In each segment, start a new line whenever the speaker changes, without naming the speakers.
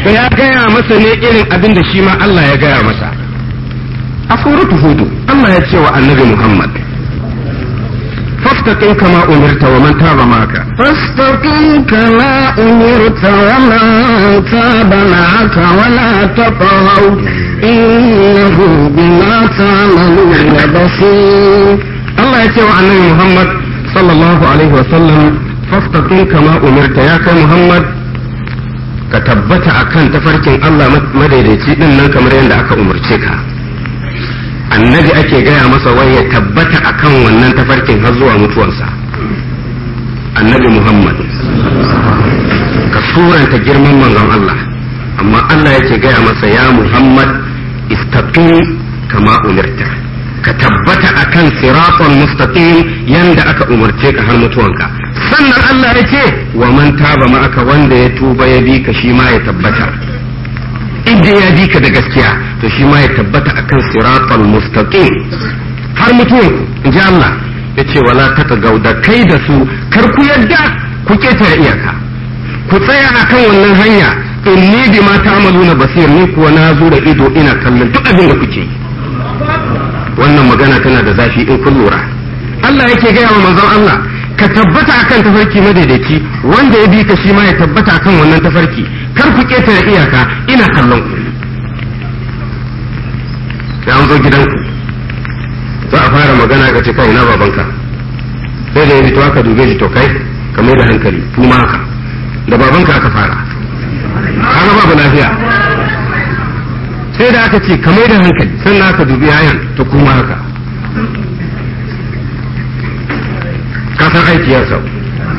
ya gaya masa ne irin abin da shi ma Allah ya gaya masa a suratu hudu Allah ya ce wa annabi Muhammad فاستقم كما أمرت ومن تاب معك
فاستقم كما أمرت ومن تاب معك ولا تطغوا إنه بما تعملون بصير
Allah ya ce wa annabi Muhammad sallallahu alaihi wasallam fastaqim kama umirta ya kai Muhammad ka tabbata akan tafarkin Allah madaidaici din nan kamar yadda aka umarce ka annabi ake gaya masa wai ya tabbata akan wannan tafarkin har zuwa mutuwansa annabi Muhammad ka suranta girman manzon Allah amma Allah yake gaya masa ya Muhammad istaqim kama umirta ka tabbata akan siratal mustaqim yanda aka umarce ka har mutuwanka sannan Allah ya ce wa man taba ma aka wanda ya tuba ya bi ka shi ma ya tabbata idan ya bi ka da gaskiya to shi ma ya tabbata akan siratal mustaqim har mutuwan in ji Allah ya ce wala tatagaw da kai da su kar ku yadda ku ketare iyaka ku tsaya akan wannan hanya inni bima ta'maluna basir ni kuwa na zo da ido ina kallon duk abin da kuke yi wannan magana tana da zafi in kun lura Allah yake gaya wa manzon Allah ka tabbata akan tafarki madaidaici wanda ya bi ka shi ma ya tabbata akan wannan tafarki kar ku ketare iyaka ina kallon ku sai an zo gidanku za a fara magana ka ce kai na babanka sai da ya fito aka dube shi to kai ka mai da hankali kuma haka da babanka aka fara kaga babu lafiya sai da aka ce ka mai da hankali sannan aka dubi yayan ta kuma haka kasan aiki ya sau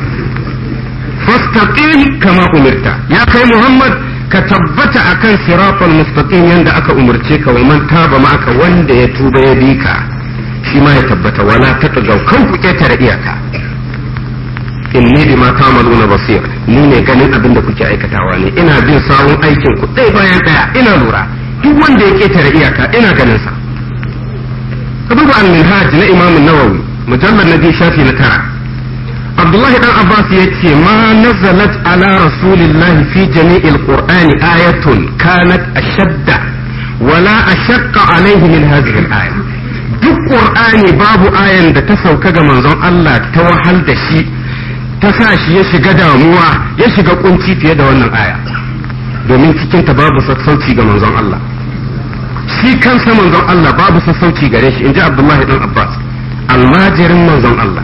fastaqim kama umirta ya kai muhammad ka tabbata akan siratal mustaqim yanda aka umarce ka wa man taba ma'aka wanda ya tuba ya bi ka shi ma ya tabbata wala tatagaw kan ku ketare iyaka inni bima ta'maluna basir ni ne ganin abin da kuke aikatawa ne ina bin sawun aikin ku ɗaya bayan ɗaya ina lura duk wanda ya ketare iyaka ina ganin sa ka duba al-minhaj na imam an-nawawi mujallad na biyu shafi na tara abdullahi dan abbas ya ce ma nazalat ala rasulillahi fi jami'il qur'ani ayatun kanat ashadda wala ashaqqa alayhi min hadhihi al-aya duk qur'ani babu ayan da ta sauka ga manzon Allah ta wahal da shi ta sa shi ya shiga damuwa ya shiga kunci fiye da wannan aya domin cikin ta babu sassauci ga manzon Allah shi kansa manzon Allah babu sassauci gare shi inji Abdullahi dan Abbas almajirin manzon Allah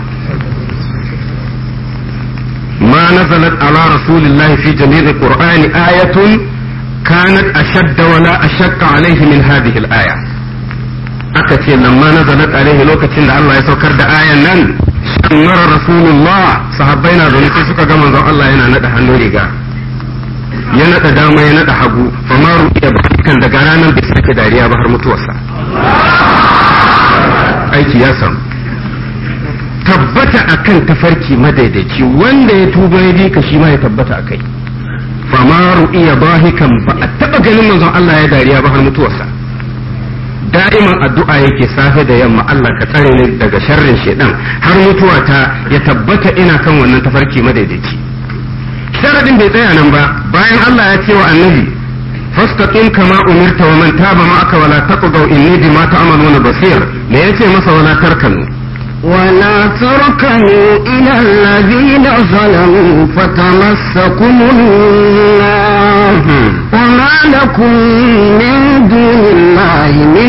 ما نزلت على رسول الله في جميع القرآن آية كانت أشد ولا أشق عليه من هذه الآية أكتي لما نزلت عليه لوكة الله يسوكر دا آية نن شمر رسول الله صحابينا ذلك سكا كما الله ينا ندى هنوريغا ya naɗa dama ya naɗa hagu fa ma ru'iya ba kan daga ranar bai sake dariya ba har mutuwarsa aiki ya samu tabbata akan tafarki madaidaici wanda ya tuba ya bi ka shi ma ya tabbata akai fa ma ru'iya bahikan ba a taba ganin manzon Allah ya dariya ba har mutuwarsa da'iman addu'a yake safe da yamma Allah ka tsare ni daga sharrin shedan har mutuwa ta ya tabbata ina kan wannan tafarki madaidaici sharadin bai tsaya nan ba bayan Allah ya ce wa annabi fastaqim kama umirta wa man taba ma'aka wala taqdaw inni bima ta'maluna basir me yace masa wala tarkanu
ولا تركنوا إلى الذين ظلموا فتمسكم النار وما لكم من دون الله من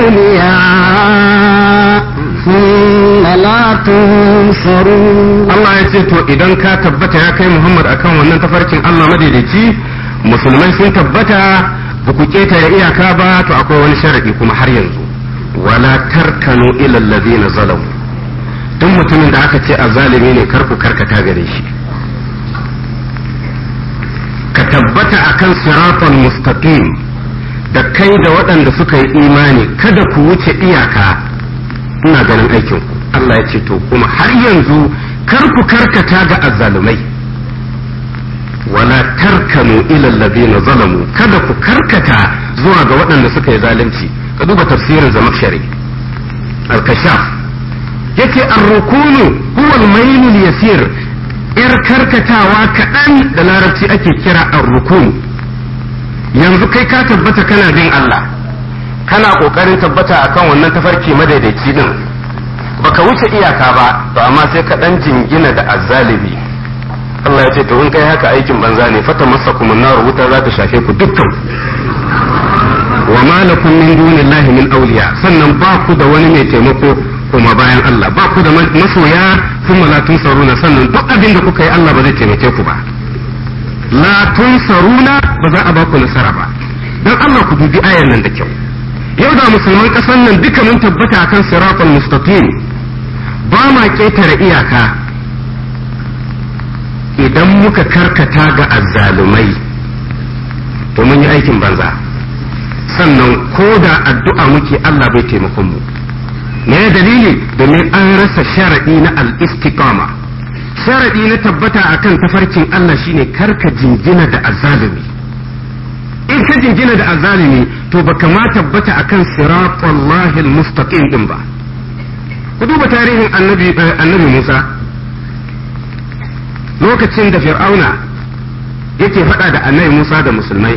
أولياء ثم لا تنصرون
Allah ya ce to idan ka tabbata ya kai Muhammad akan wannan tafarkin Allah madaidaici musulmai sun tabbata ba ku ketare iyaka ba to akwai wani sharadi kuma har yanzu wala tarkanu ila allazina zalamu duk mutumin da aka ce azzalimi ne kar ku karkata gare shi ka tabbata akan siratal mustaqim da kai da waɗanda suka yi imani kada ku wuce iyaka ina ganin aikin ku Allah ya ce to kuma har yanzu kar ku karkata ga azzalumai wala tarkanu ila alladhina zalamu kada ku karkata zuwa ga waɗanda suka yi zalunci ka duba tafsirin zamakshari al-kashaf yace ar-rukunu huwa al-mayl al-yasir ir karkatawa kaɗan da larabci ake kira ar-rukun yanzu kai ka tabbata kana bin Allah kana kokarin tabbata akan wannan tafarki madaidaici din baka wuce iyaka ba to amma sai ka dan jingina da azzalibi Allah ya ce to in kai haka aikin banza ne fata masakum nar wuta za ta shafe ku dukkan wa ma lakum min dunillahi min awliya sannan ba ku da wani mai taimako kuma bayan Allah ba ku da masoya kuma la tunsaruna sannan duk abin da kuka yi Allah ba zai taimake ku ba la tunsaruna ba za a ba ku nasara ba dan Allah ku dubi ayan nan da kyau yau da musulman kasan nan duka mun tabbata akan siratal mustaqim ba ma ketare iyaka idan muka karkata ga azzalumai to mun yi aikin banza sannan ko da addu'a muke Allah bai taimakon mu me dalili domin an rasa sharadi na al-istiqama sharadi na tabbata akan tafarkin Allah shine karka jingina da azzalumi in ka jingina da azzalumi to baka ma tabbata akan siratullahi al-mustaqim din ba ku duba tarihin annabi annabi Musa lokacin da fir'auna yake faɗa da annabi Musa da musulmai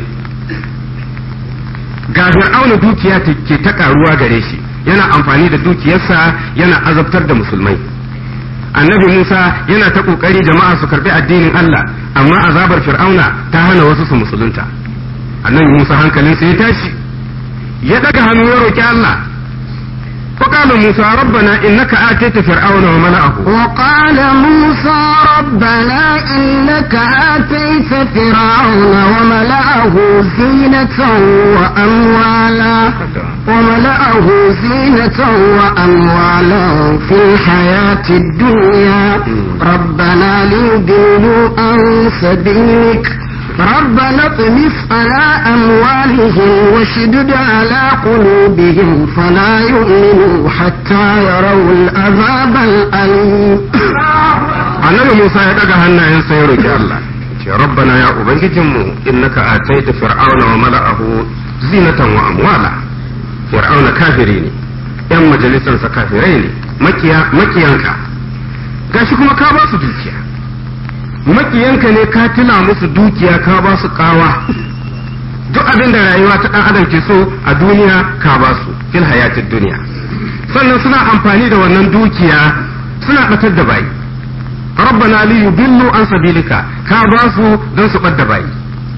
ga fir'auna dukiya ke ta karuwa gare shi yana amfani da dukiyarsa yana azabtar da musulmai annabi Musa yana ta kokari jama'a su karbi addinin Allah amma azabar fir'auna ta hana wasu su musulunta annabi Musa hankalinsa ya tashi ya daga hannu ya roki Allah وقال موسى ربنا إنك آتيت فرعون وملأه
وقال موسى ربنا إنك آتيت فرعون وملأه زينة وأموالا وملأه زينة وأموالا في الحياة الدنيا ربنا ليضلوا عن سبيلك ربنا اطمس على أموالهم وشدد على قلوبهم فلا يؤمنوا حتى يروا العذاب الأليم
annabi Musa ya daga hannayensa ya roki Allah ce rabbana ya ubangijinmu innaka ataita fir'auna wa mala'ahu zinatan wa amwala fir'auna kafiri ne yan majalisansa kafirai ne makiya makiyanka gashi kuma ka ba su dukiya makiyanka ne ka tuna musu dukiya ka ba su kawa duk abin da rayuwa ta dan adam ke so a duniya ka ba su fil hayatid duniya sannan suna amfani da wannan dukiya suna batar da bayi rabbana li yudillu an sabilika ka ba su don su bar da bayi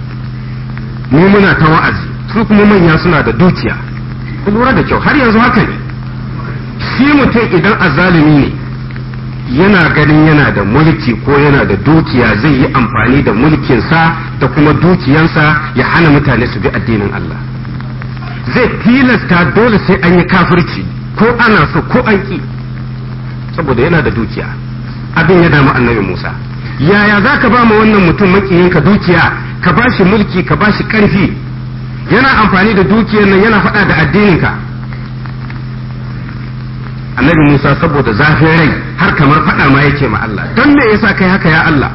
mu muna ta wa'azi su kuma manya suna da dukiya ku lura da kyau har yanzu haka ne shi mutum idan azalimi ne yana ganin yana da mulki ko yana da dukiya zai yi amfani da mulkinsa da kuma dukiyansa ya hana mutane su bi addinin Allah zai tilasta dole sai an yi kafirci ko ana so ko an ki saboda yana da dukiya abin ya damu annabi Musa yaya za ka ba mu wannan mutum makiyinka dukiya ka ba shi mulki ka ba shi ƙarfi yana amfani da dukiyar nan yana faɗa da addininka annabi Musa saboda zafin rai har kamar faɗa ma yake ma Allah don me yasa kai haka ya Allah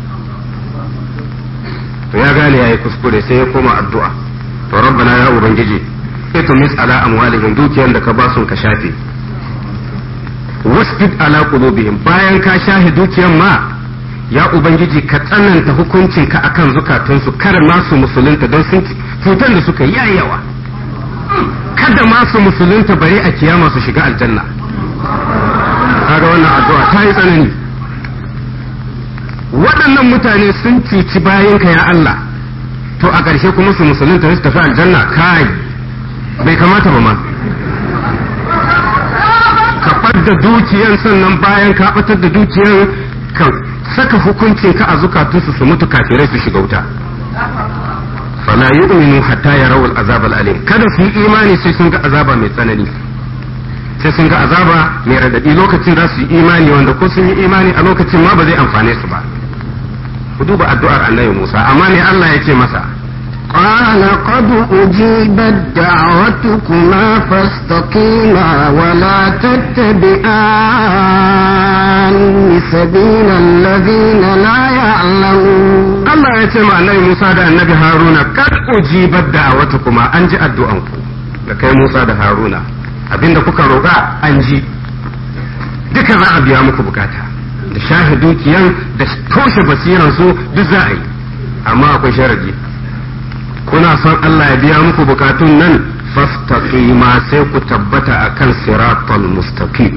to ya gane yayi kuskure sai ya koma addu'a to rabbana ya ubangiji itumis ala amwalihim dukiyar da ka ba sun ka shafe wasjud ala qulubihim bayan ka shahi dukiyar ma ya ubangiji ka tsananta hukuncin ka akan zukatunsu kar masu musulunta don sun cutar da suka yi yawa kada masu musulunta bare a kiyama su shiga aljanna kaga wannan addu'a ta yi tsanani waɗannan mutane sun cuci bayanka ya Allah to a ƙarshe kuma su musulunta su tafi aljanna kai bai kamata ba ma ka da dukiyan sannan bayan ka ɓatar da dukiyan ka saka hukuncin ka a zukatunsu su mutu kafirai su shiga wuta fala yu'minu hatta yarawul azab al-alim kada su yi imani sai sun ga azaba mai tsanani sai sun ga azaba mai radadi lokacin za su yi imani wanda ko sun yi imani a lokacin ma ba zai amfane su ba ku duba addu'ar annabi Musa amma ne Allah ya ce masa
قال قد أجيبت دعوتكما فاستقيما ولا تتبعان سبيل الذين لا يعلمون
Allah ya ce ma annabi Musa da annabi Haruna kad ujibat da'awatukuma an ji addu'anku da kai Musa da Haruna abinda kuka roƙa an ji duka za a biya muku bukata da shahi dukiyan da toshe basiran su duk za a yi amma akwai sharadi ko kuna son Allah ya biya muku bukatun nan fastaqima sai ku tabbata akan siratal mustaqim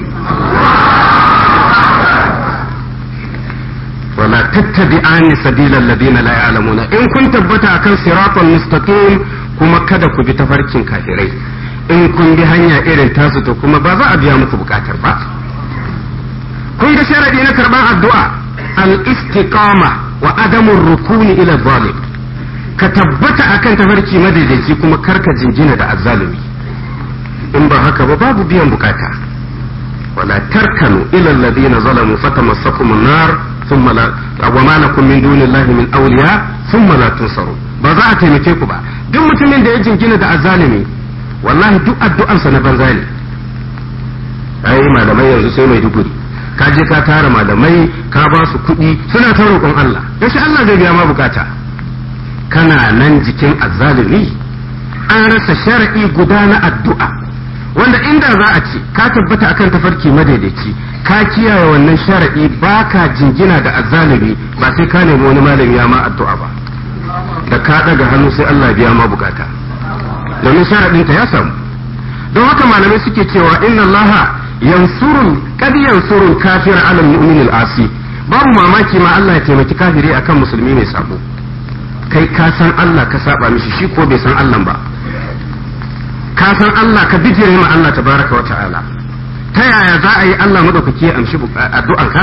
wala tattabi'ani sabilal ladina la ya'lamuna in kun tabbata akan siratal mustaqim kuma kada ku bi tafarkin kafirai in kun bi hanya irin tasu to kuma ba za a biya muku bukatar ba kun ga sharadi na karban addu'a al-istiqama wa adamu rukuni ila zalim ka tabbata akan tafarki madaidaici kuma karka jingina da azzalumi in ba haka ba babu biyan bukata wala tarkanu ila alladhina zalamu fatamassakum an-nar thumma la wa ma lakum min dunillahi min awliya thumma la tunsaru ba za a taimake ku ba duk mutumin da ya jingina da azzalumi wallahi duk addu'arsa na banza ne ai malamai yanzu sai mai duguri ka je ka tara malamai ka ba su kuɗi suna ta roƙon Allah yaushe Allah zai biya ma bukata kana nan jikin azzalumi an rasa shar'i guda na addu'a wanda inda za a ce ka tabbata akan tafarki madaidaici ka kiyaye wannan shar'i baka jingina da azzalumi ba sai ka nemi wani malami ya ma addu'a ba da ka daga hannu sai Allah biya ma bukata domin sharaɗinta ya samu don haka malamai suke cewa inna Allah yansurun kad yansurun kafira ala mu'min al-asi babu mamaki ma Allah ya taimaki kafiri akan musulmi mai sabo kai ka san Allah ka saba mishi shi ko bai san Allah ba ka san Allah ka bijire ma Allah tabaraka wa ta'ala ta yaya za a yi Allah madaukaki ya amshi addu'anka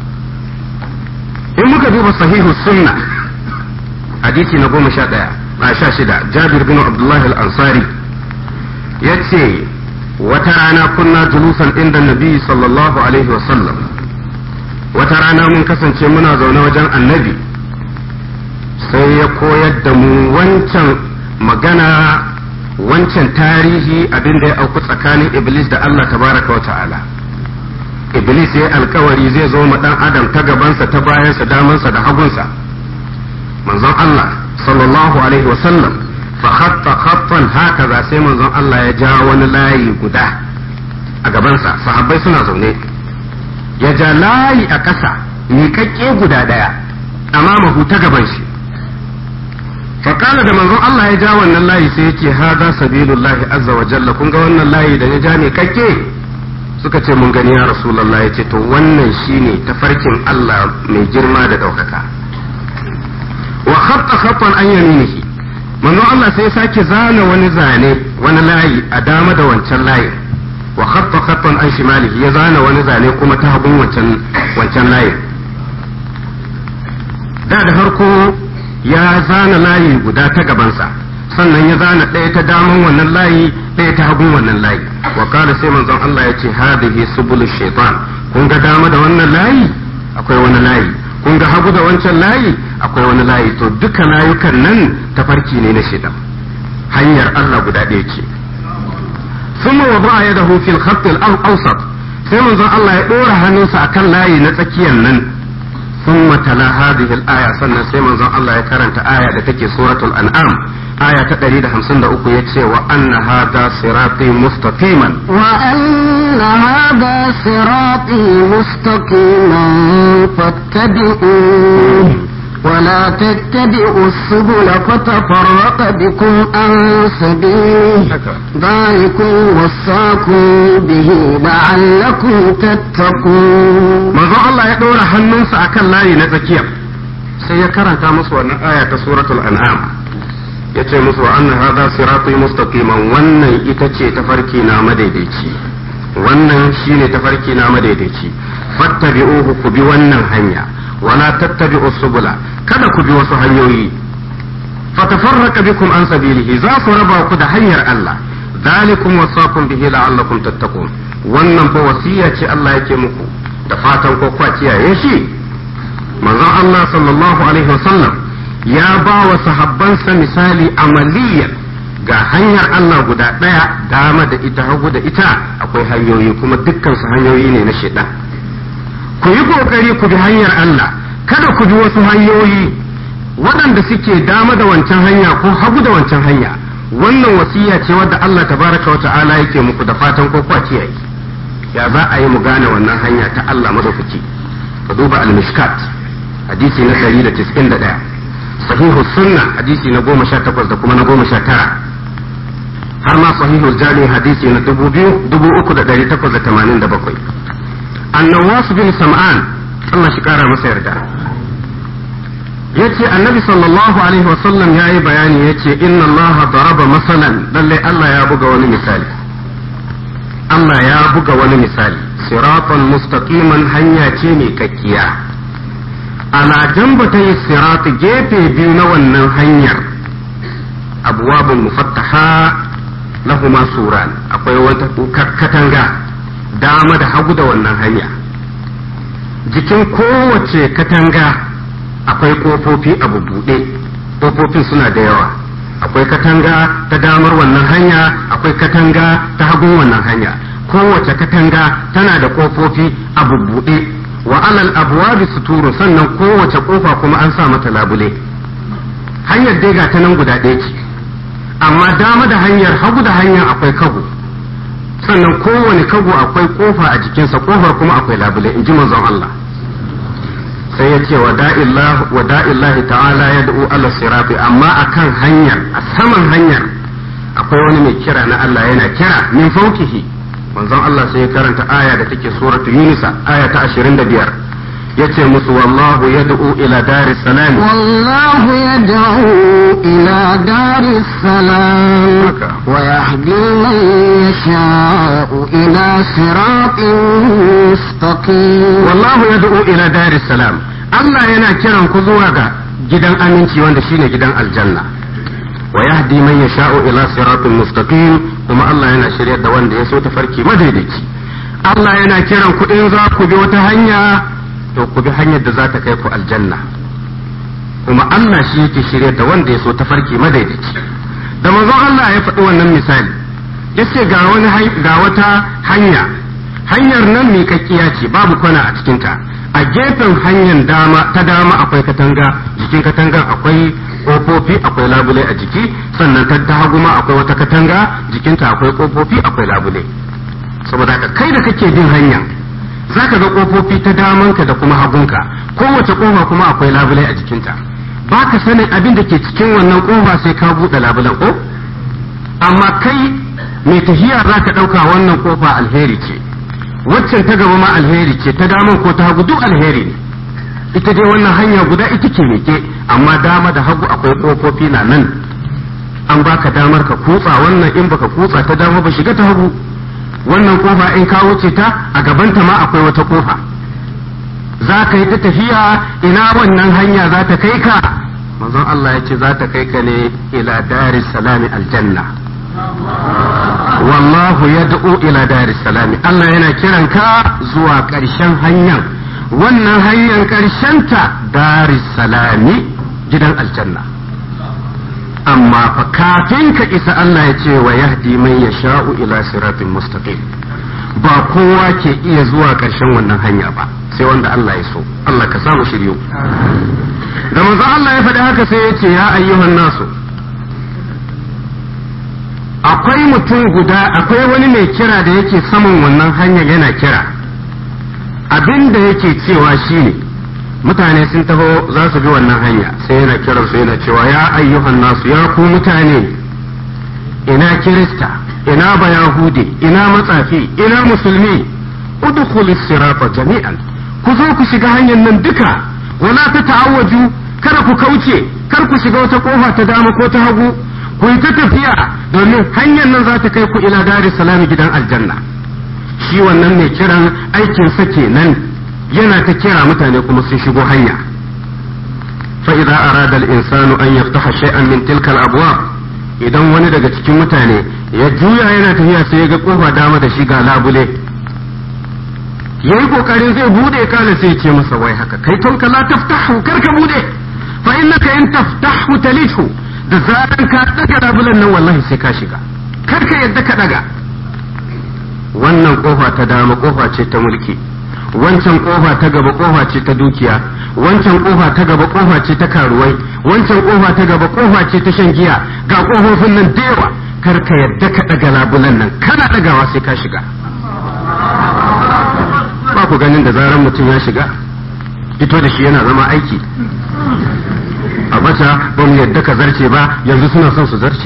in muka duba sahihu sunna hadisi na goma sha ɗaya a sha shida jabir bin abdullahi al-ansari ya ce wata rana kunna julusan inda nabi sallallahu alaihi wasallam wata rana mun kasance muna zaune wajen annabi sai ya koyar da mu wancan magana wancan tarihi abin da ya auku tsakanin iblis da allah tabaraka wa ta'ala iblis ya alkawari zai zo ma dan adam ta gabansa ta bayansa damansa da hagunsa manzon allah sallallahu alaihi wasallam fa khatta khattan hakaza sai manzon Allah ya ja wani layi guda a gabansa sahabbai suna zaune ya ja layi a ƙasa miƙaƙƙe guda ɗaya amamahu ta gaban shi faƙala da manzon Allah ya ja wannan layi sai yake hada sabilullahi azza wa jalla kun ga wannan layi da ya ja miƙaƙƙe suka ce mun gani ya rasulullah ya ce to wannan shine tafarkin Allah mai girma da ɗaukaka wa khatta khattan an yaminihi manzon Allah sai sake zana wani zane wani layi a dama da wancan layi wa khatta khattan an shimalihi ya zana wani zane kuma ta hagun wancan wancan layi da da farko ya zana layi guda ta gabansa sannan ya zana ɗaya ta daman wannan layi ɗaya ta hagun wannan layi wa kala sai manzon Allah ya ce hadhihi subulu shaitan kun ga dama da wannan layi akwai wani layi kun ga hagu da wancan layi akwai wani layi to duka layukan nan tafarki ne na shaitan hanyar Allah guda ɗaya ce ثم وضع يده في الخط الأوسط sai manzon Allah ya ɗora hannunsa akan layi na tsakiyar nan ثم تلا هذه الآية سنة سيما زن الله يكرنت آية لتكي سورة الأنعام آية تقريد همسن دا أكو يتسي وأن هذا صراطي مستقيما
وأن هذا صراطي مستقيما فاتبعوه ولا تتبعوا السبل فتفرق بكم عن سبيله ذلكم وصاكم به لعلكم تتقون
manzo Allah ya ɗora hannunsa akan layi na tsakiya sai ya karanta musu wannan aya ta suratul an'am yace musu wa anna hadha sirati mustaqiman wannan ita ce tafarki na madaidaici wannan shine tafarki na madaidaici fattabi'uhu ku bi wannan hanya wala tattabi'u subula kada ku bi wasu hanyoyi fatafarraqa bikum an sabilihi za su raba ku da hanyar Allah zalikum wasaqum bihi la'allakum tattaqun wannan fa wasiya ce Allah yake muku da fatan ko kwa kiyaye shi manzon Allah sallallahu alaihi wasallam ya ba wa sahabbansa misali amaliyan ga hanyar Allah guda ɗaya dama da ita hagu da ita akwai hanyoyi kuma dukkan su hanyoyi ne na shaidan ku yi kokari ku bi hanyar Allah kada ku bi wasu hanyoyi waɗanda suke dama da wancan hanya ko hagu da wancan hanya wannan wasiya ce wadda Allah tabaraka wa ta'ala yake muku da fatan ko kwa kiyaye ya za a yi mu gane wannan hanya ta Allah madaukaki ka duba al-mishkat hadisi na 191 sahihu sunna hadisi na goma sha takwas da kuma na goma sha tara har ma sahihu jami hadisi na dubu biyu dubu uku da ɗari takwas da tamanin da bakwai annawas bin sam'an Allah shi kara masa yarda yace annabi sallallahu alaihi wasallam ya yi bayani yace inna Allah daraba masalan lallai Allah ya buga wani misali Allah ya buga wani misali siratan mustaqiman hanya ce mai kakkiya ala jambata sirat gefe biyu na wannan hanyar abwabun mufattaha lahuma suran akwai wata katanga dama da hagu da wannan hanya jikin kowace katanga akwai kofofi a bubuɗe kofofin suna da yawa akwai katanga ta damar wannan hanya akwai katanga ta hagun wannan hanya kowace katanga tana da kofofi a bubbuɗe wa alal abwabi suturu sannan kowace kofa kuma an sa mata labule hanyar dai ga ta nan guda ɗaya ce amma dama da hanyar hagu da hanyar akwai kago sannan kowane kago akwai kofa a jikinsa kofar kuma akwai labule in ji manzon Allah sai ya ce wa da'illahi ta'ala ya da'u ala sirafi amma akan hanyar a saman hanyar akwai wani mai kira na Allah yana kira min faukihi manzon Allah sai ya karanta aya da take suratu Yunusa aya ta 25 yace musu wallahu yad'u ila daris salam
والله يدعو إلى دار السلام ويهدي من يشاء إلى صراط مستقيم
wallahu yad'u ila daris salam Allah yana kiran ku zuwa ga gidan aminci wanda shine gidan aljanna wa yahdi man yasha'u ila siratin mustaqim kuma Allah yana shiryar da wanda ya so tafarki madaidaici Allah yana kiran ku in za ku bi wata hanya to ku bi hanyar da za ta kai ku aljanna kuma Allah shi yake shiryar da wanda ya so tafarki madaidaici da manzon Allah ya faɗi wannan misali yace ga wani ga wata hanya hanyar nan miƙaƙƙiya ce babu kwana a cikinta a gefen hanyar dama ta dama akwai katanga jikin katangar akwai kofofi akwai labule a jiki sannan ta ta hagu ma akwai wata katanga jikinta akwai kofofi akwai labule saboda ka kai da kake bin hanya zaka ga kofofi ta damanka da kuma hagunka kowace kofa kuma akwai labule a jikinta baka sanin abin da ke cikin wannan kofa sai ka buɗe labulen ko amma kai mai tafiya zaka ɗauka wannan kofa alheri ce waccan ta gaba ma alheri ce ta daman ko ta hagu duk alheri ne ita dai wannan hanya guda ita ce meke amma dama da hagu akwai kofofi na nan an baka damar ka kutsa wannan in baka kutsa ta dama ba shiga ta hagu wannan kofa in ka wuce ta a gabanta ma akwai wata kofa za ka yi ta tafiya ina wannan hanya za ta kai ka manzon Allah ya ce za ta kai ka ne ila daris salami aljanna wallahu yad'u ila daris salami Allah yana kiran ka zuwa ƙarshen hanyar wannan hanyar ƙarshenta daris salami gidan aljanna amma fa kafin ka isa Allah ya ce wa yahdi man yasha'u ila siratin mustaqim ba kowa ke iya zuwa ƙarshen wannan hanya ba sai wanda Allah ya so Allah ka samu shiryu da manzo Allah ya faɗi haka sai ya ce ya ayyuhan nasu akwai mutum guda akwai wani mai kira da yake saman wannan hanyar yana kira abin da yake cewa shine mutane sun taho za su bi wannan hanya sai yana kiran su yana cewa ya ayyuhan nasu ya ku mutane ina kirista ina bayahude ina matsafi ina musulmi udkhulus sirata jami'an ku zo ku shiga hanyar nan duka wala ta ta'awwaju kada ku kauce kar ku shiga wata kofa ta dama ko ta hagu ku yi ta tafiya domin hanyar nan za ta kai ku ila dari salami gidan aljanna shi wannan mai kiran aikin sa kenan yana ta kira mutane kuma sun shigo hanya fa idza arada al insanu an yaftaha shay'an min tilka al abwab idan wani daga cikin mutane ya juya yana tafiya sai ya ga kofa dama da shi ga labule yayi kokarin zai bude kana sai ya ce masa wai haka kai tonka la taftahu kar ka bude fa innaka in taftahu talithu da zaran ka daga labulan nan wallahi sai ka shiga kar ka yadda ka daga wannan kofa ta dama kofa ce ta mulki wancan kofa ta gaba kofa ce ta dukiya wancan kofa ta gaba kofa ce ta karuwai wancan kofa ta gaba kofa ce ta shan giya ga kofofin nan da yawa kar ka yadda ka daga labulan nan kana dagawa sai ka shiga ba ku ganin da zaran mutum ya shiga fito da shi yana zama aiki bata ba mu yadda ka zarce ba yanzu suna son su zarce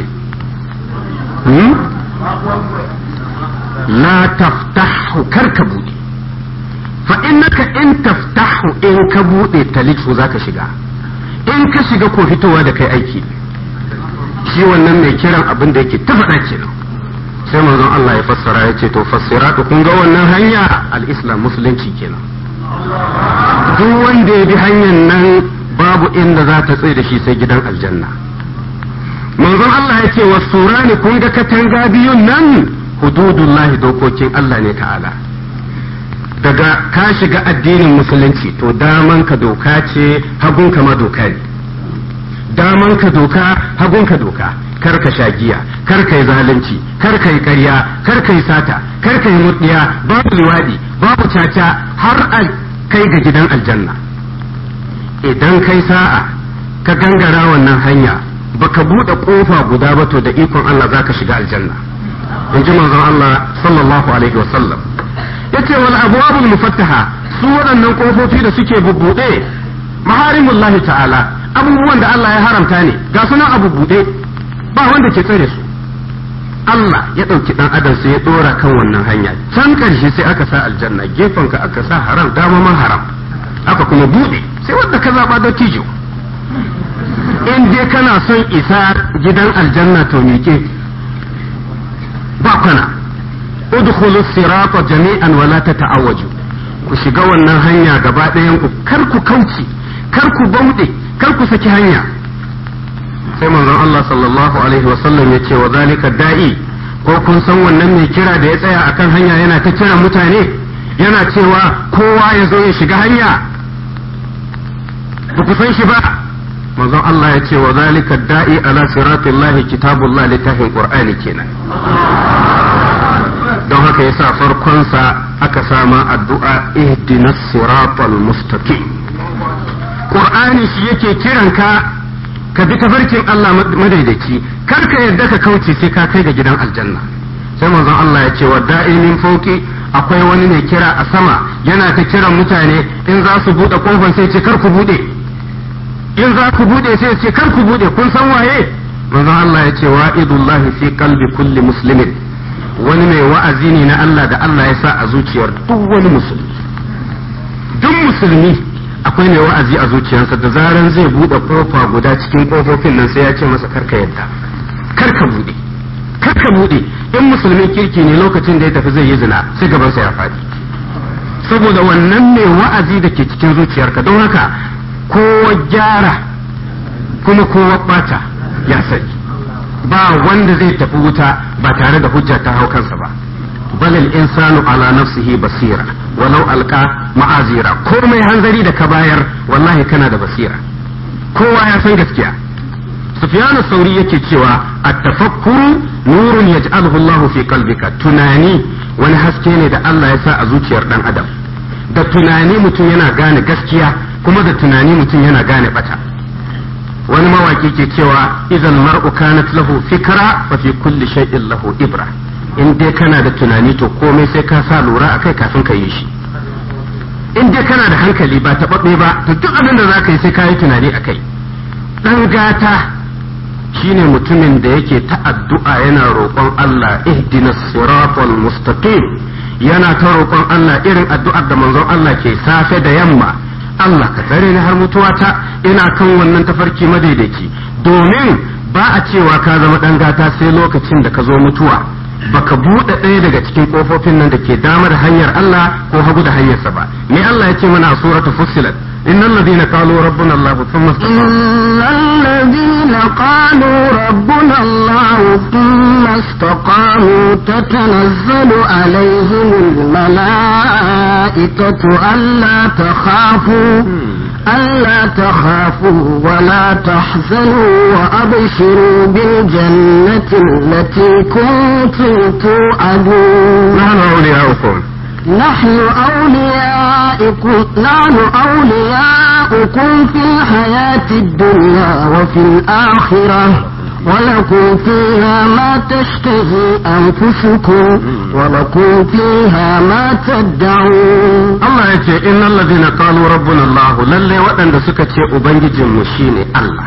la taftahu kar ka bude fa innaka in taftahu in ka bude talifu zaka shiga in ka shiga ko fitowa da kai aiki shi wannan mai kiran abin da yake ta faɗa kenan sai manzon Allah ya fassara ya ce to fassiratu kun ga wannan hanya al-islam musulunci kenan duk wanda ya bi hanyar nan babu inda za ta tsaye da shi sai gidan aljanna manzon Allah ya ce wa surani kun ga katanga biyun nan hududullahi dokokin Allah ne ta'ala daga ka shiga addinin musulunci to daman ka doka ce hagun ka ma doka ne daman ka doka hagun ka doka kar ka sha giya kar ka yi zalunci kar ka yi ƙarya kar ka yi sata kar ka yi murdiya babu liwadi babu caca har a kai ga gidan aljanna idan kai sa'a ka gangara wannan hanya baka buɗe ƙofa guda ba to da ikon Allah zaka shiga aljanna in ji manzon Allah sallallahu alaihi wasallam yace wal abwabul mufattaha su waɗannan ƙofofi da suke bubbuɗe maharimullahi ta'ala abubuwan da Allah ya haramta ne ga sunan abu buɗe ba wanda ke tsare su Allah ya ɗauki ɗan adam sai ya ɗora kan wannan hanya can ƙarshe sai aka sa aljanna gefenka aka sa haram dama ma haram aka kuma buɗe sai wanda ka zaɓa da tijo in dai kana son isa gidan aljanna to miƙe ba kwana udkhulu sirata jami'an wala tata'awwaju ku shiga wannan hanya gaba ɗayan ku kar ku kauce kar ku bauɗe kar ku saki hanya sai manzon Allah sallallahu alaihi wasallam ya ce wa zalika da'i ko kun san wannan mai kira da ya tsaya akan hanya yana ta kira mutane yana cewa kowa ya zo ya shiga hanya ba ku san shi ba manzon Allah ya ce wa zalika da'i ala siratillahi kitabullah littafin qur'ani kenan don haka yasa farkonsa aka sama addu'a ihdinas siratal mustaqim qur'ani shi yake kiranka ka bi tafarkin Allah madaidaici kar ka yarda ka kauce sai ka kai ga gidan aljanna sai manzon Allah ya ce wa da'inin fauki akwai wani mai kira a sama yana ta kiran mutane in za su bude kofar sai ce kar ku bude in za ku bude sai ce kar ku bude kun san waye manzon Allah ya ce wa'idullahi fi qalbi kulli muslimin wani mai wa'azi ne na Allah da Allah ya sa a zuciyar duk wani musulmi duk musulmi akwai mai wa'azi a zuciyarsa da zaran zai bude kofa guda cikin kofofin nan sai ya ce masa karka yadda karka bude karka bude in musulmin kirki ne lokacin da ya tafi zai yi zina sai gabansa ya faɗi saboda wannan mai wa'azi da ke cikin zuciyarka don haka kowa gyara kuma kowa bata ya sani ba wanda zai tafi wuta ba tare da hujja ta hau kansa ba balil insanu ala nafsihi basira walau alka ma'azira komai hanzari da ka bayar wallahi kana da basira kowa ya san gaskiya sufyanu sauri yake cewa at-tafakkuru nurun yaj'aluhu Allah fi qalbika tunani wani haske ne da Allah ya sa a zuciyar dan adam da tunani mutum yana gane gaskiya kuma da tunani mutum yana gane bata wani mawaki ke cewa idan mar'u kanat lahu fikra fa fi kulli shay'in lahu ibra in dai kana da tunani to komai sai ka sa lura akai kafin ka yi shi in dai kana da hankali ba taɓaɓɓe ba to duk abin da za ka yi sai ka yi tunani akai dan gata shine mutumin da yake ta addu'a yana roƙon Allah ihdina siratal mustaqim yana ta roƙon Allah irin addu'ar da manzon Allah ke safe da yamma Allah ka tsare ni har mutuwata ina kan wannan tafarki madaidaici domin ba a cewa ka zama dan gata sai lokacin da ka zo mutuwa baka buɗe ɗaya daga cikin ƙofofin nan da ke damar hanyar Allah ko hagu da hanyarsa ba me Allah ya ce mana a suratul fussilat إن الذين قالوا ربنا الله ثم استقاموا
إن الذين قالوا ربنا الله ثم استقاموا تتنزل عليهم الملائكة ألا تخافوا ألا تخافوا ولا تحزنوا وأبشروا بالجنة التي كنتم توعدون
نحن أولياؤكم
نحن أولياؤكم نحن أولياؤكم في الحياة الدنيا وفي الآخرة ولكم فيها ما تشتهي أنفسكم ولكم فيها ما تدعون
Allah ya ce innal ladina qalu rabbuna Allah lalle waɗanda suka ce ubangijin mu shine Allah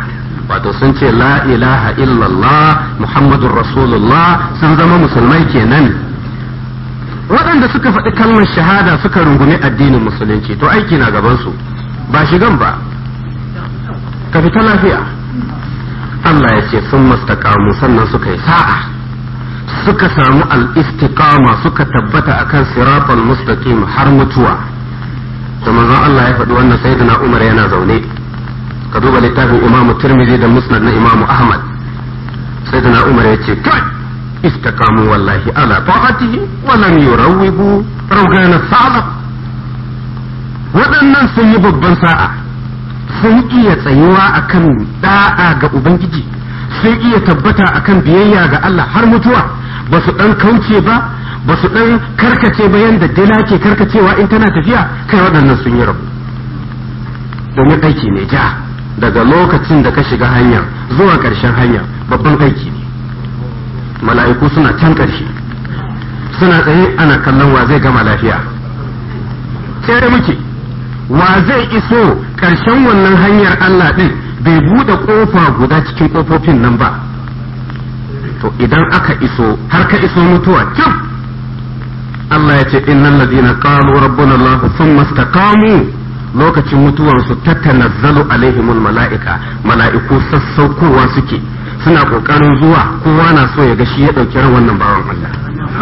wato sun ce la ilaha illallah muhammadun rasulullah sun zama musulmai kenan waɗanda suka faɗi kalmar shahada suka rungumi addinin musulunci to aiki na gabansu ba shigan ba ka fita lafiya Allah ya ce sun mastakamu sannan suka yi sa'a suka samu al-istiqama suka tabbata akan siratal mustaqim har mutuwa da manzon Allah ya faɗi wannan sayyidina Umar yana zaune ka duba littafin Imam Tirmidhi da Musnad na Imam Ahmad sayyidina Umar ya ce kai istaqamu wallahi ala ta'atihi wa lam yurawwibu rawgana salaf waɗannan sun yi babban sa'a sun iya tsayuwa akan da'a ga ubangiji sun iya tabbata akan biyayya ga Allah har mutuwa ba su dan kauce ba ba su dan karkace ba yanda dila ke karkacewa in tana tafiya kai waɗannan sun yi rabu domin aiki ne ja daga lokacin da ka shiga hanya zuwa ƙarshen hanya babban aiki ne mala'iku suna can ƙarshe suna tsaye ana kallon wa zai gama lafiya sai muke wa zai iso ƙarshen wannan hanyar Allah ɗin bai buɗe ƙofa guda cikin ƙofofin nan ba to idan aka iso har ka iso mutuwa kyau Allah ya ce innal ladina qalu rabbuna Allah thumma istaqamu lokacin mutuwansu tatanazzalu alaihimul mala'ika mala'iku sassaukowa suke suna kokarin zuwa kowa na so ya ga shi ya dauki ran wannan bawan Allah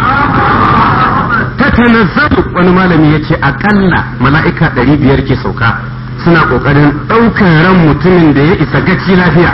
tatanazzalu wani malami ya ce akalla mala'ika ɗari biyar ke sauka suna kokarin ɗaukar ran mutumin da ya isa gaci lafiya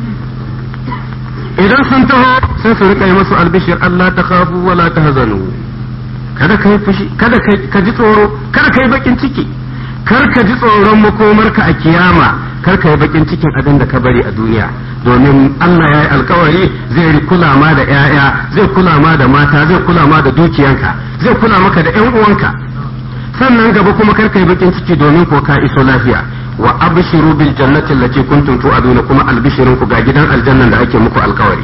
idan sun taho sai su rika yi masu albishir Allah ta khafu wala ta hazanu kada ka yi fushi kada ka ji tsoro kada ka yi bakin ciki kar ka ji tsoron makomarka a kiyama kar ka yi bakin cikin abin da ka bari a duniya domin Allah ya yi alkawari zai kula ma da 'ya'ya zai kula ma da mata zai kula ma da dukiyanka zai kula maka da 'yan uwanka sannan gaba kuma kar ka yi bakin ciki domin ko ka iso lafiya wa abshiru bil jannati allati kuntum tu'aduna kuma albishirin ku ga gidan aljannan da ake muku alkawari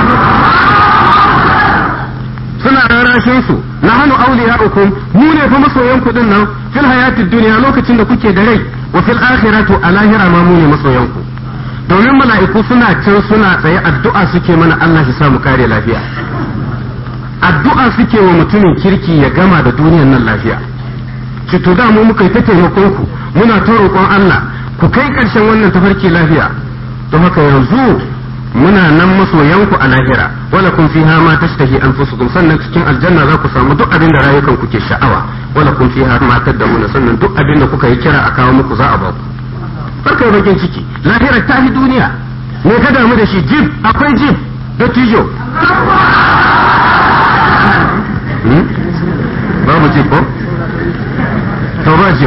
suna rarashin su nahnu awliya'ukum mu ne fa masoyan ku din nan fil hayatid dunya lokacin da kuke da rai wa fil akhirati a lahira ma mu ne masoyan ku domin mala'iku suna can suna tsaye addu'a suke mana Allah shi samu kare lafiya addu'a suke wa mutumin kirki ya gama da duniyar nan lafiya ki to da mu muka yi ta taimakon ku muna ta roƙon Allah ku kai ƙarshen wannan tafarki lafiya don haka yanzu muna nan masoyanku a lahira wala kun fiha ma tashtahi anfusukum sannan cikin aljanna za ku samu duk abin da rayukan ku ke sha'awa wala kun fiha ma tad'una sannan duk abin da kuka yi kira a kawo muku za a ba ku farkai bakin ciki lahira ta fi duniya me ka damu da shi jib akwai jib da tijo babu jib ko to ba jib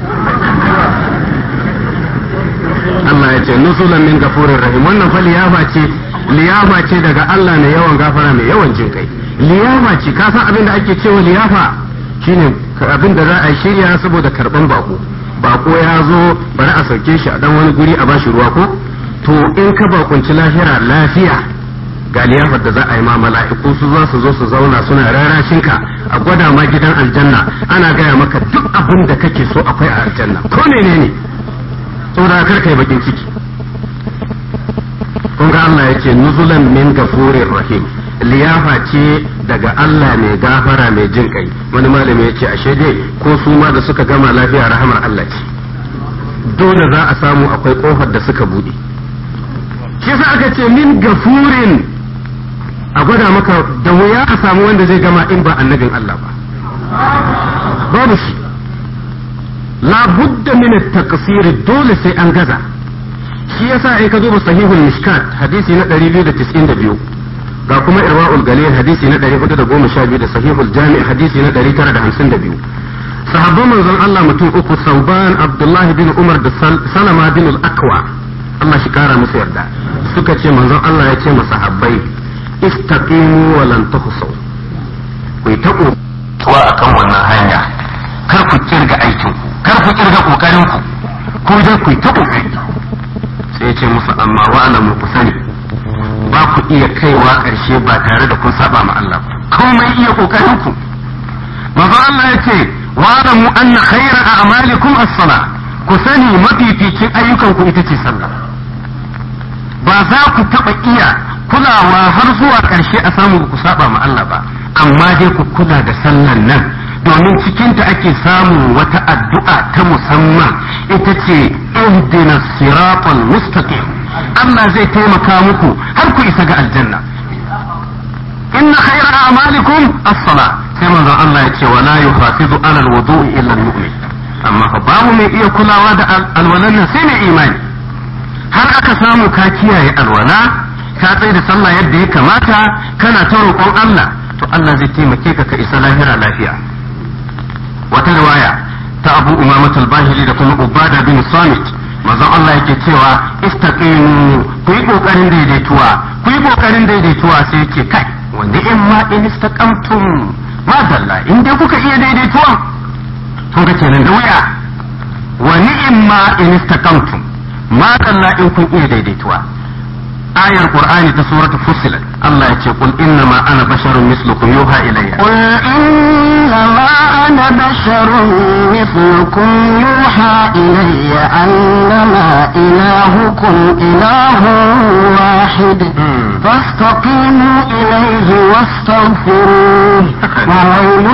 Allah ya ce nusulan min gafurin rahim wannan fa liyafa ce liyafa ce daga Allah mai yawan gafara mai yawan jin kai liyafa ce ka san abin da ake cewa liyafa shine abin da za a shirya saboda karban bako bako ya zo bari a sauke shi a dan wani guri a bashi ruwa ko to in ka bakunci lahira lafiya ga liyafar da za a yi ma mala'iku su za su zo su zauna suna rarashin ka a gwada ma gidan aljanna ana gaya maka duk abin da kake so akwai a aljanna ko ne ne saboda kar kai bakin ciki kun ga Allah ya ce nuzulan min gafurir rahim liyafa ce daga Allah mai gafara mai jin kai wani malami ya ce ashe dai ko su ma da suka gama lafiya rahamar Allah ce dole za a samu akwai kofar da suka bude shi yasa aka ce min gafurin a gwada maka da wuya a samu wanda zai gama in ba annabin Allah ba babu shi la budda min at-taqsir dole sai an gaza shi yasa in ka duba sahihul mishkat hadisi na 292 ga kuma irwaul galil hadisi na 412 da sahihul jami' hadisi na 952 sahabban manzon Allah mutum uku sauban abdullahi bin umar da salama bin al-akwa Allah shi kara musu yarda suka ce manzon Allah ya ce masahabbai istaqimu wa lan tuhsaw ku yi ta kuwa akan wannan hanya kar ku kirga aikin ku kar ku kirga kokarin ku ko dai ku yi ta kokari sai ya ce musu amma wa alamu ku sani ba ku iya kaiwa ƙarshe ba tare da kun saba ma Allah ba komai iya kokarin ku manzo Allah ya ce wa alamu anna khayra a'malikum as-salah ku sani mafificin ayyukan ku ita ce sallah ba za ku taɓa iya kulawa har zuwa ƙarshe a samu ku saba ma Allah ba amma dai ku kula da sallan nan domin cikinta ake samun wata addu'a ta musamman ita ce ihdina siratal mustaqim Allah zai taimaka muku har ku isa ga aljanna inna khayra a'malikum as-salah sai manzon Allah ya ce wala yuhafizu ala al-wudu'i illa al-mu'min amma fa babu mai iya kulawa da alwalan nan sai mai imani har aka samu ka kiyaye alwala ka tsaye da sallah yadda ya kamata kana ta roƙon Allah to Allah zai taimake ka ka isa lahira lafiya wata riwaya ta Abu Umama al-Bahili da kuma Ubada bin Samit manzon Allah yake cewa istaqimu ku yi kokarin daidaituwa ku yi kokarin daidaituwa sai yake kai wanda in ma in istaqamtum ma dalla in dai kuka iya daidaituwa kun ga kenan da wuya wa ni'ma in istaqamtum ma dalla in kun iya daidaituwa ayar qur'ani ta suratul fussilat Allah ya ce qul inna ma ana basharun mislukum yuha ilayya
قل إنما أنا بشر مثلكم يوحى إلي أنما إلهكم إله واحد فاستقيموا إليه واستغفروه وويل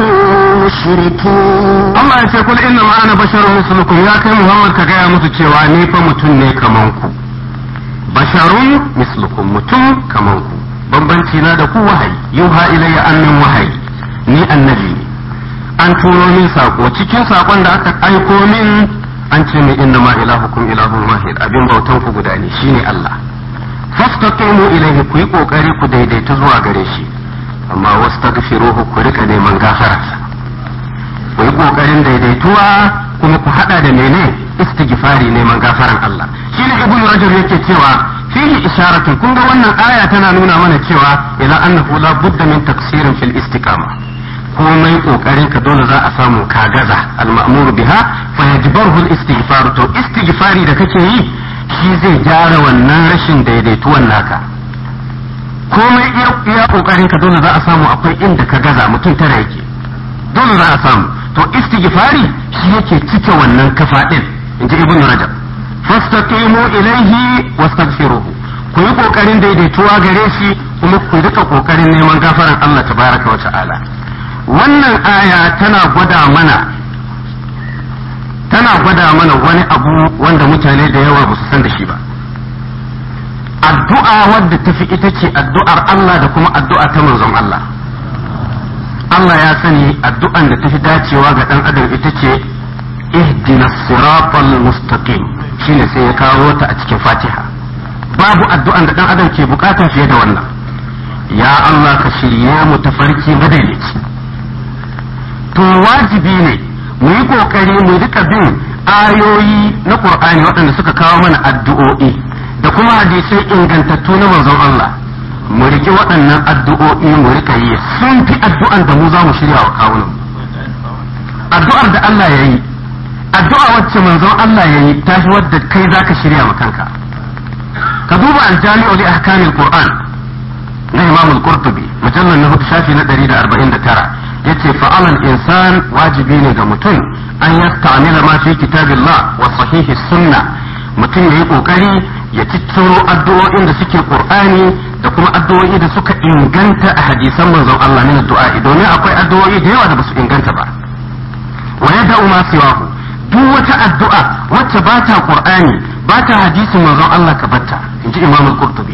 للمشركين
Allah ya ce kul inna ma ana basharun mislukum ya kai Muhammad ka gaya musu cewa ni fa mutum ne kaman ku basharun mislukum mutum kaman ku bambanci na da ku wahayi yuha ilayya annin wahayi ni annabi ne an turo min sako cikin sakon da aka aiko min an ce min inna ma ilahukum ilahun wahid abin bautan ku guda ne shine Allah fastaqimu ilayhi ku yi kokari ku daidaita zuwa gare shi amma wastaghfiruhu ku rika neman gafararsa ku yi kokarin daidaituwa kuma ku hada da mene istighfari neman gafaran Allah shine ibnu rajab yake cewa fihi isharatun kun ga wannan aya tana nuna mana cewa ila annahu la budda min taksirin fil istiqama komai kokarin ka dole za a samu ka gaza al-ma'mur biha fa yajbaruhu al-istighfar to istighfari da kake yi shi zai gyara wannan rashin daidaituwan naka komai iya kokarin ka dole za a samu akwai inda ka gaza mutum tara yake dole za a samu to istighfari shi yake cike wannan kafa din inji ibnu rajab fastaqimu ilaihi wastaghfiruhu ku yi kokarin daidaituwa gare shi kuma ku rika kokarin neman gafaran Allah tabaraka wa ta'ala wannan aya tana gwada mana tana gwada mana wani abu wanda mutane da yawa ba su san da shi ba addu'a wadda tafi ita ce addu'ar Allah da kuma addu'a ta manzon Allah Allah ya sani addu'an da tafi dacewa ga dan adam ita ce ihdina siratal mustaqim shine sai ya kawo ta a cikin Fatiha babu addu'an da dan adam ke bukata fiye da wannan ya Allah ka shirye mu tafarki madaidaici to wajibi ne mu yi kokari mu rika bin ayoyi na Qur'ani waɗanda suka kawo mana addu'o'i da kuma hadisai ingantattu na manzon Allah mu riki waɗannan addu'o'i mu rika yi sun fi addu'an da mu za mu shirya wa kawunan addu'ar da Allah ya yi addu'a wacce manzon Allah ya yi ta fi wadda kai za ka shirya ma kanka ka duba aljami'u li ahkamil qur'an na imam al-qurtubi mujallal na hudu shafi na 149 yace fa'alan insan wajibi ne ga mutum an yasta'mila ma fi kitabillah wa sahihi sunna mutum yayi kokari ya cicciro addu'o'in da suke qur'ani da kuma addu'o'i da suka inganta a hadisan manzon Allah min addu'a domin akwai addu'o'i da yawa da basu inganta ba wa yada'u ma siwahu duk wata addu'a wacce ba ta qur'ani ba ta hadisin manzon Allah ka batta inji Imam al-Qurtubi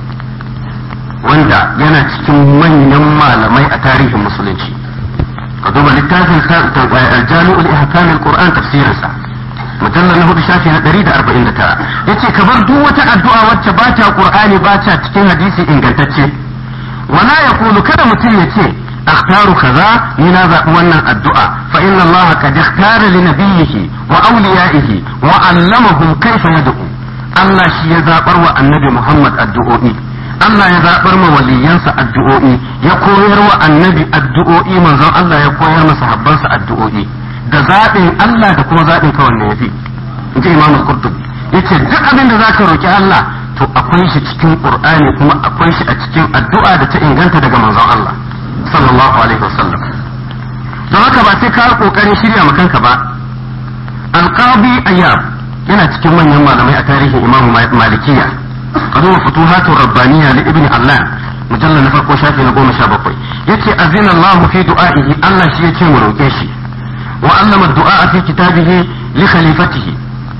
wanda yana cikin manyan malamai a tarihin musulunci ka duba littafin al-Jami'ul Ihkam al-Qur'an tafsirinsa mujallar na hudu shafi na ɗari da arba'in da tara ya ce ka bar duk wata addu'a wacce ba ta ƙur'ani ba ta cikin hadisi ingantacce wala ya kulu kada mutum ya ce akhtaru kaza ni na zaɓi wannan addu'a fa inna Allah qad ikhtara li nabiyhi wa awliyaihi wa allamahum kayfa yad'u Allah shi ya zabar wa annabi Muhammad addu'o'i Allah ya zabar ma waliyansa addu'o'i ya koyar wa annabi addu'o'i manzon Allah ya koyar masa habbansa addu'o'i da zaɓin Allah da kuma zaɓin ka wanne yafi in ji Imam Qurtubi yace duk abin da zaka roki Allah to akwai shi cikin Qur'ani kuma akwai shi a cikin addu'a da ta inganta daga manzon Allah sallallahu alaihi wasallam don haka ba sai ka kokarin shirya ma kanka ba alqabi ayyab yana cikin manyan malamai a tarihin Imam Malikiya kazo futuhatur rabbaniya li ibn Allah mujallal na farko shafi na goma sha bakwai yace azina Allah fi du'a'ihi Allah shi yace mu roke shi wa allama du'a fi kitabihi li khalifatihi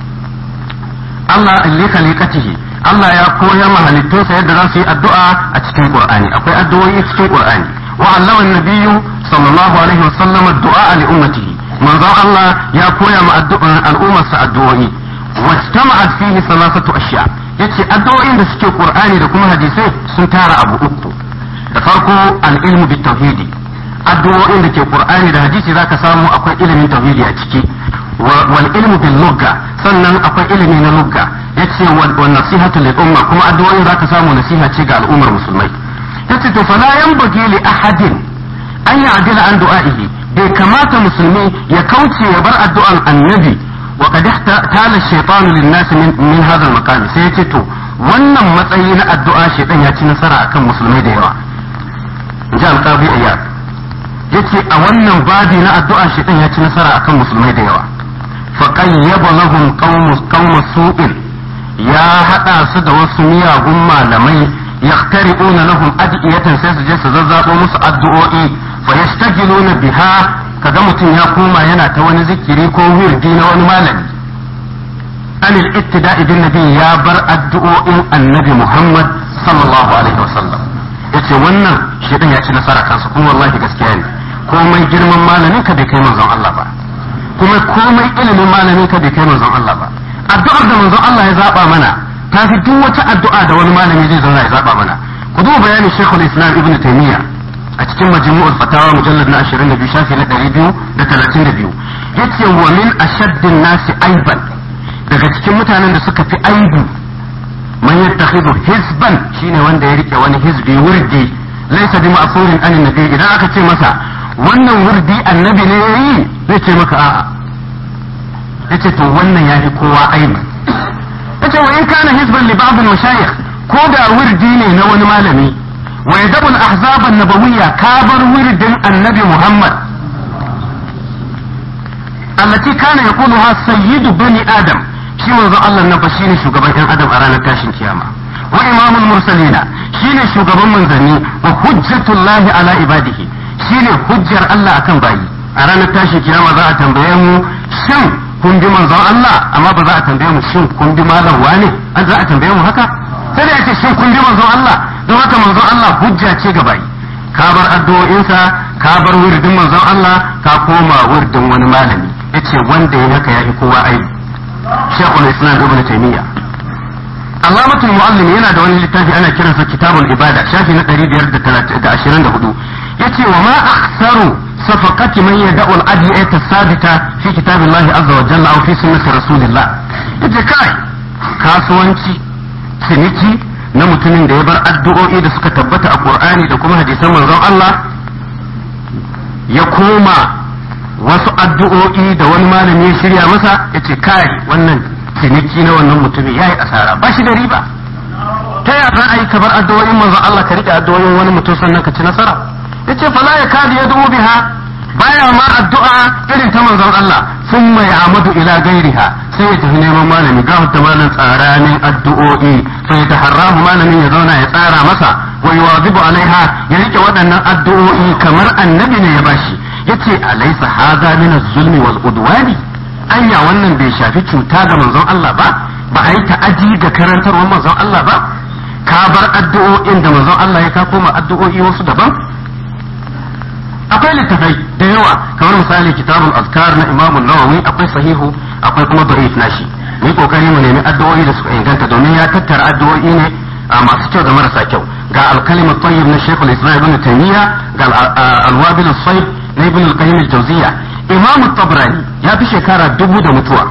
Allah li khaliqatihi Allah ya koya ma halittunsa yadda za su yi addu'a a cikin Qur'ani akwai addu'o'i cikin Qur'ani wa allama an-nabiyyu sallallahu alaihi wasallam ad-du'a li ummatihi manzon Allah ya koya ma al'ummarsa addu'o'i wajtama'at fihi salasatu ashya yace addu'o'in da suke Qur'ani da kuma hadisai sun tara abu uku da farko al-ilmu bit tauhidi addu'o'in da ke Qur'ani da hadisi zaka samu akwai ilimin tauhidi a ciki wal ilmu bil lugha sannan akwai ilimi na lugha yace wa nasihatu lil umma kuma addu'o'in zaka samu nasiha ce ga al'ummar musulmai yace to fala yanbaghi li ahadin an ya'dila an du'a'ihi bai kamata musulmi ya kauce ya bar addu'an annabi wa qad tala shaytanu lin nas min min hadha al sai yace to wannan matsayi na addu'a shaytan ya ci nasara akan musulmai da yawa inji al-qadi iyad yace a wannan babi na addu'a shaytan ya ci nasara akan musulmai da yawa fa qayyaba lahum qawmus qawmus su'in ya hada su da wasu miyagun malamai yaktari'una lahum adiyatan sai su je su zazzabo musu addu'o'i fa yastajiluna biha kaga mutum ya koma yana ta wani zikiri ko wirdi na wani malami anil ittida'i bin nabi ya bar addu'o'in annabi Muhammad sallallahu alaihi wasallam yace wannan shedan ya ci nasara kansa kuma wallahi gaskiya ne komai girman malamin ka bai kai manzon Allah ba kuma komai ilimin malamin ka bai kai manzon Allah ba addu'ar da manzon Allah ya zaba mana ta fi duk wata addu'a da wani malami zai zauna ya zaba mana ku duba bayanin Sheikhul Islam Ibn Taymiyyah a cikin majmu'ul fatawa mujallad na 22 shafi na 232 yace wa min ashaddin nasi aiban daga cikin mutanen da suka fi aibu man yattakhidhu hizban shine wanda ya rike wani hizbi wurdi laysa bi ma'surin an nabi idan aka ce masa wannan wurdi annabi ne yayi zai ce maka a'a yace to wannan yafi kowa aibu yace wa in kana hizban li ba'd al-mashayikh ko da wurdi ne na wani malami wa yadabu al-ahzab an-nabawiyya kabar wirdin annabi Muhammad allati kana yaquluha sayyidu bani adam shi manzo Allah nan fa shine shugaban ɗan adam a ranar tashin kiyama wa imamul mursalina shine shugaban manzanni wa hujjatullahi ala ibadihi shine hujjar Allah akan bayi a ranar tashin kiyama za a tambaye mu shin kun bi manzon Allah amma ba za a tambaye mu shin kun bi malam wane an za a tambaye mu haka sai da yace shin kun bi manzon Allah don haka manzon Allah hujja ce ga bayi ka bar addu'o'insa ka bar wirdin manzon Allah ka koma wirdin wani malami yace wanda ya haka yafi kowa aibi Sheikhul Islam Ibn Taymiyyah Allamatul Muallim yana da wani littafi ana kiransa Kitabul Ibada shafi na 524 yace wa ma akhsaru صفقة من يدعو الأدعية الثابتة في كتاب الله عز وجل أو في سنة رسول الله ita kai kasuwanci ciniki na mutumin da ya bar addu'o'i da suka tabbata a Qur'ani da kuma hadisan manzon Allah ya koma wasu addu'o'i da wani malami ya shirya masa ya ce kai wannan ciniki na wannan mutumin ya yi asara ba shi da riba ta yaya za a yi kabar addu'o'in manzon Allah ka rike addu'o'in wani mutum sannan ka ci nasara yace fala ya kadi ya dubu biha baya ma addu'a irin ta manzon Allah sun mai amadu ila gairiha sai ya tafi neman malami ga da malam tsaranin addu'o'i sai ya taharrahu malamin ya zauna ya tsara masa wa yuwazibu alaiha ya rike waɗannan addu'o'i kamar annabi ne ya bashi yace alaysa hadha min az-zulmi wal udwani anya wannan bai shafi cuta ga manzon Allah ba ba a yi ta'adi ga karantarwar manzon Allah ba ka bar addu'o'in da manzon Allah ya ka koma addu'o'i wasu daban akwai littafai da yawa kamar misali kitabul azkar na imamu nawawi akwai sahihu akwai kuma da'if nashi mu yi kokari mu nemi addu'o'i da suka inganta domin ya tattara addu'o'i ne a masu kyau da marasa kyau ga alkalimat tayyib na shaykhul islam ibn taymiya ga alwabil as-sayyid na ibn al-qayyim al-jawziyya imamu tabrani ya fi shekara dubu da mutuwa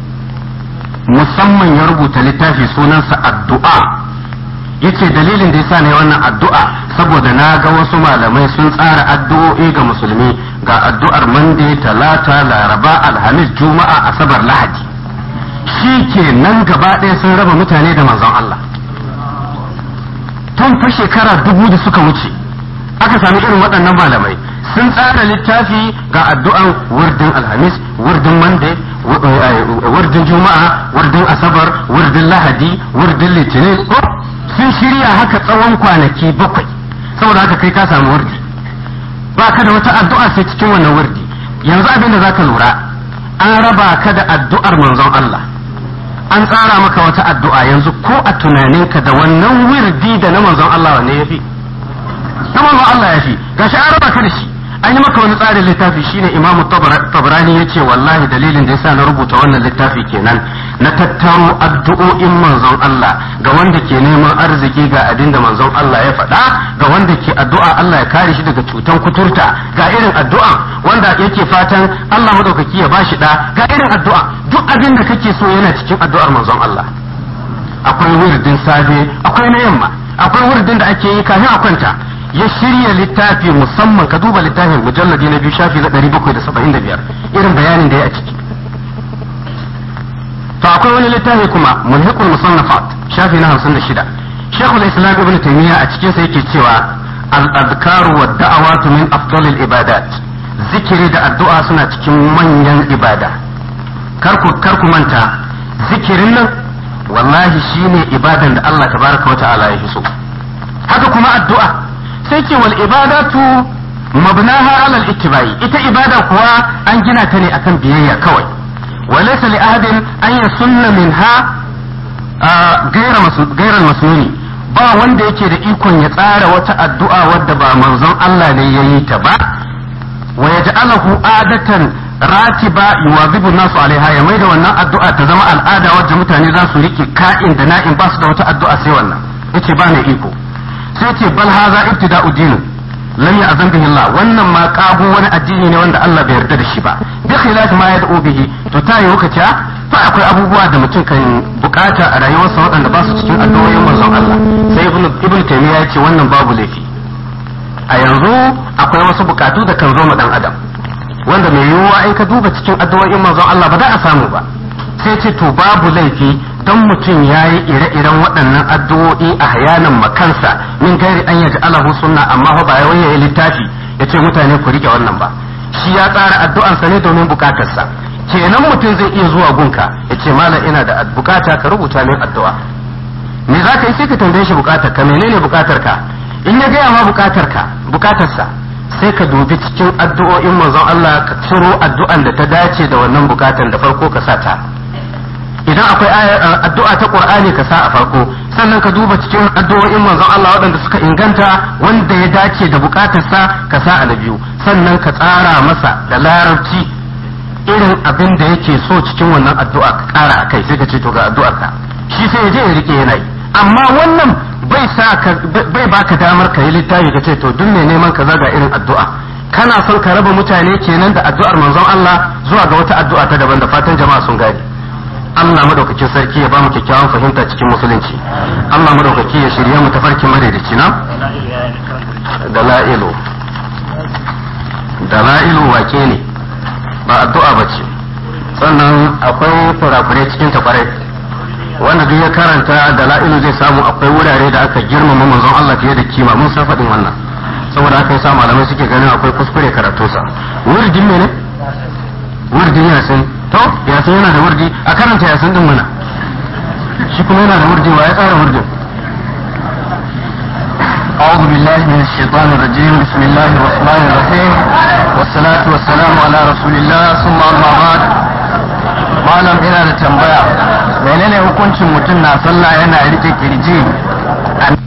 musamman ya rubuta littafi sunansa addu'a yace dalilin da yasa ne wannan addu'a saboda na ga wasu malamai sun tsara addu'o'i ga musulmi ga addu'ar mande talata laraba alhamis juma'a asabar lahadi shi ke nan gaba ɗaya sun raba mutane da manzon Allah tun fa shekara dubu da suka wuce aka sami irin waɗannan malamai sun tsara littafi ga addu'an wurdin alhamis wurdin monday wurdin juma'a wurdin asabar wurdin lahadi wurdin litinin sun shirya haka tsawon kwanaki bakwai saboda haka kai ka samu wurdi ba ka da wata addu'a sai cikin wannan wurdi yanzu abin da zaka lura an raba ka da addu'ar manzon Allah an tsara maka wata addu'a yanzu ko a tunaninka da wannan wirdi da na manzon Allah wanne yafi na manzon Allah yafi gashi an raba ka da shi an yi maka wani tsarin littafi shine imamu tabrani ya ce wallahi dalilin da yasa na rubuta wannan littafi kenan na tattaro addu'o'in manzon Allah ga wanda ke neman arziki ga abin da manzon Allah ya faɗa ga wanda ke addu'a Allah ya kare shi daga cutan kuturta ga irin addu'a wanda yake fatan Allah madaukaki ya bashi da ga irin addu'a duk abin da kake so yana cikin addu'ar manzon Allah akwai wirdin safe akwai na yamma akwai wirdin da ake yi kafin a kwanta ya shirya littafi musamman ka duba littafin mujalladi na biyu shafi na ɗari bakwai da saba'in da biyar irin bayanin da ya a ciki to akwai wani littafi kuma mulhiqul musannafat shafi na hamsin da shida shekul islam ibn taymiya a cikin sa yake cewa al-adkaru wa da'awatu min afdalil ibadat zikiri da addu'a suna cikin manyan ibada karku karku manta zikirin nan wallahi shine ibadan da Allah tabaraka wa ta'ala ya so haka kuma addu'a sai ce wal ibadatu mabnaha ala al-ittibai ita ibada kuwa an gina ta ne akan biyayya kawai wa laysa li ahadin an yasunna minha ghayra ghayra masnuni ba wanda yake da ikon ya tsara wata addu'a wadda ba manzon Allah ne yayi ta ba wa yaj'alahu adatan ratiba yuwazibu nasu alaiha ya maida wannan addu'a ta zama al'ada wadda mutane za su rike ka'in da na'in ba su da wata addu'a sai wannan yace ba ne iko sai ce bal haza ibtida'u dinu lam ya'zan bihi Allah wannan ma kago wani addini ne wanda Allah bai yarda da shi ba bi khilafi ma yad'u bihi to ta yi lokaci fa akwai abubuwa da mutum kan bukata a rayuwarsa waɗanda ba su cikin addu'o'in manzon Allah sai ibn ibn taymiya ya ce wannan babu laifi a yanzu akwai wasu bukatu da kan zo ma dan adam wanda mai yiwuwa in ka duba cikin addu'o'in manzon Allah ba za a samu ba sai ce to babu laifi don mutum ya yi ire-iren waɗannan addu'o'i a hayanan makansa min gairi an yaji alahu sunna amma fa ba ya waye littafi ya ce mutane ku rike wannan ba shi ya tsara addu'ansa ne domin bukatarsa kenan mutum zai iya zuwa gunka ya ce malam ina da bukata ka rubuta min addu'a me za ka yi sai ka tambaye shi bukatar ka menene bukatar ka in ya gaya ma bukatar ka bukatarsa sai ka dubi cikin addu'o'in manzon Allah ka ciro addu'an da ta dace da wannan bukatan da farko ka sa ta idan akwai addu'a ta Qur'ani ka sa a farko sannan ka duba cikin addu'o'in manzon Allah waɗanda suka inganta wanda ya dace da bukatarsa ka sa a na biyu sannan ka tsara masa da larabci irin abin da yake so cikin wannan addu'a ka ƙara a kai sai ka ce to ga addu'ar ka shi sai ya je ya rike yana yi amma wannan bai sa ka bai baka damar ka yi littafi ka ce to duk mai neman kaza ga irin addu'a kana son ka raba mutane kenan da addu'ar manzon Allah zuwa ga wata addu'a ta daban da fatan jama'a sun gane Allah madaukakin sarki ya ba mu kyakkyawan fahimta cikin musulunci Allah madaukaki ya shirye mu tafarkin madaidaici na dala'ilu dala'ilu wake ne ba addu'a ba ce sannan akwai kurakurai cikin ta kwarai wanda duk ya karanta dala'ilu zai samu akwai wurare da aka girmama manzon Allah fiye da kima mun san faɗin wannan saboda haka yasa malamai suke ganin akwai kuskure karatunsa wurdin ne wurdin yasin to yasin yana da wurdi a karanta yasin din mana shi kuma yana da wurdi wa ya tsara wurdin
أعوذ بالله من الشيطان الرجيم بسم الله الرحمن الرحيم والصلاة والسلام على رسول الله ثم أما بعد malam ina da tambaya menene hukuncin mutum na sallah yana rike kirji